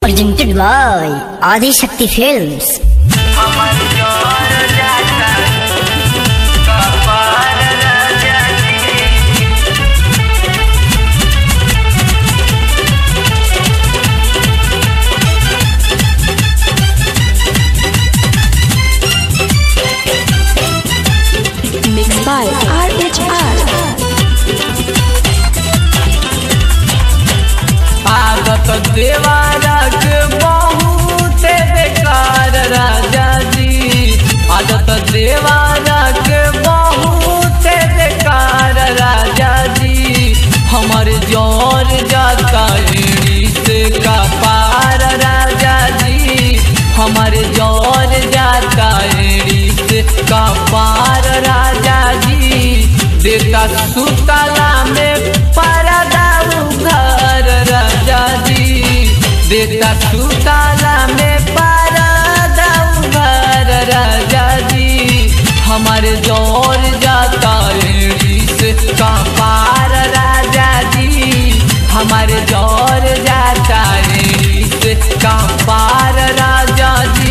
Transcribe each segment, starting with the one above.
Presented by Adi Shakti Films. हमर जोर जाता कपार राजाजी mixed by RHR. आदत देवारक बहुत बेकार राजा जी आदत देवारक बहुत बेकार राजा जी हमर जोर जाता एड़ी से का पार राजा जी हमर जोर जाता एड़ी से का पार राजा जी देता सुतला में परदा घर राजा जी देता सुतला में परदा घर राजा जी हमारे जोर जाता एड़ी से का पार राजा जी हमारे जोर जाता एड़ी से का पार राजा जी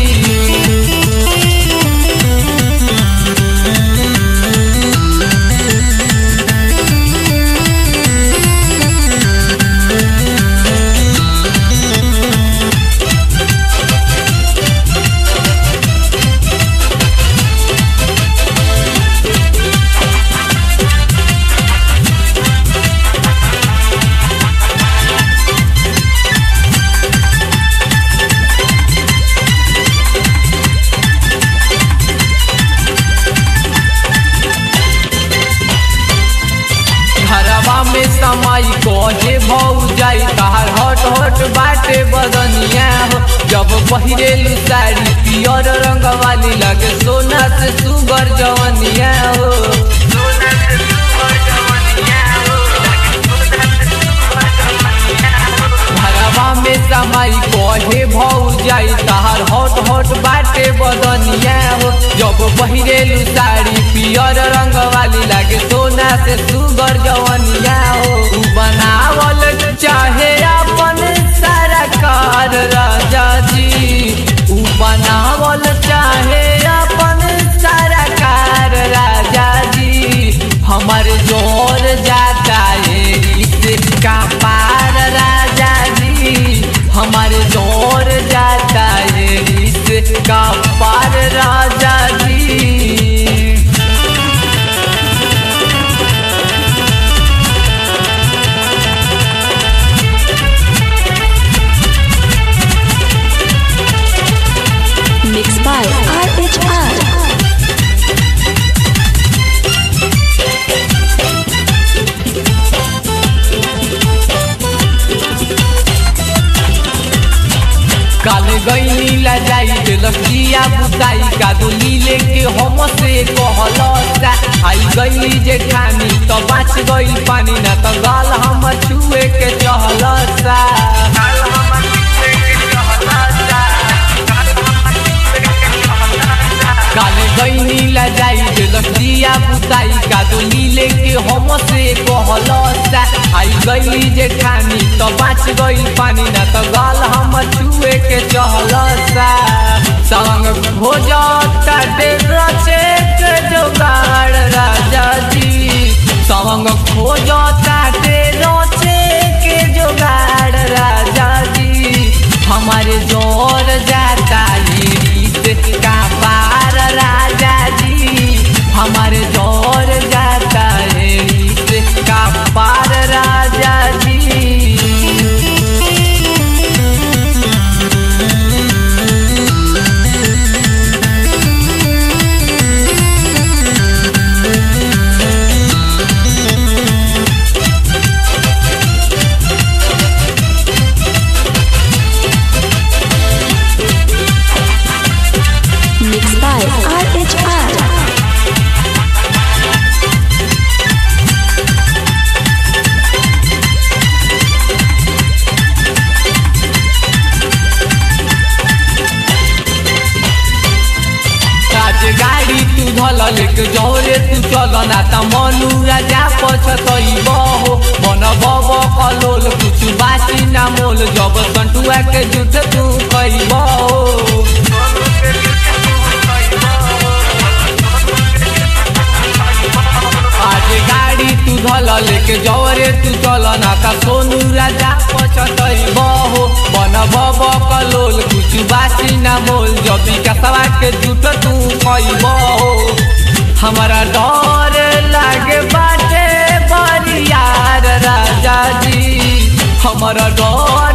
घरवा में समाई कहे भौ जाई तार हट हट बाटे बदनिया हो जब पहिरेलू साड़ी पियर रंग वाली लगे सोना से सुगर जवनिया हो सोना से सुगर जवनिया हो घरवा में समाई कहे भौ जाई तार हट हट बाटे बदनिया हो जब पहिरेलू साड़ी पियर रंग वाली लागे सोना से सुगर जवनिया हो उ बनावल चाहे अपन सारा कार राजा जी उ बनावल चाहे अपन सारा कार राजा जी हमर जोर जाता एड़ी से का पार राजा जी हमारे जोर जाता एड़ी से का पार राजा जी Mixed by RHR. काल गईनी ला जाई दिलक दिया बुताई कादुली लेके हम से कहलता आई गईली जे खानी तो बाच गई पानी ना तो गाल हम छुए के चहलता काल गईनी ला जाई दिलक दिया बुताई कादुली लेके हम से कहलता आई गईली जे खानी तो बाच गई पानी ना तो गाल हम छुए के चहलता संग हो जाता रचे के जोगाड़ राजा जी संग हो जाता रचे के जोगाड़ राजा जी हमारे जोर जाता एड़ी से का पार राजा जी हमारे जोर जाता एड़ी से का पार राजा जी लेके जौरे तू चल ना त मनु राजा पछतैब हो मन बब कलोल कुछ बासी ना मोल जब संटुआ के जुठ तू कैब हो आज गाड़ी तू धल लेके जौरे तू चल ना का सोनू राजा पछतैब हो बन बब कलोल कुछ बासी ना मोल जबी कसवा के जुट तू कैब हो हमारा डर लागे बाटे बरियार राजा जी हमारा डर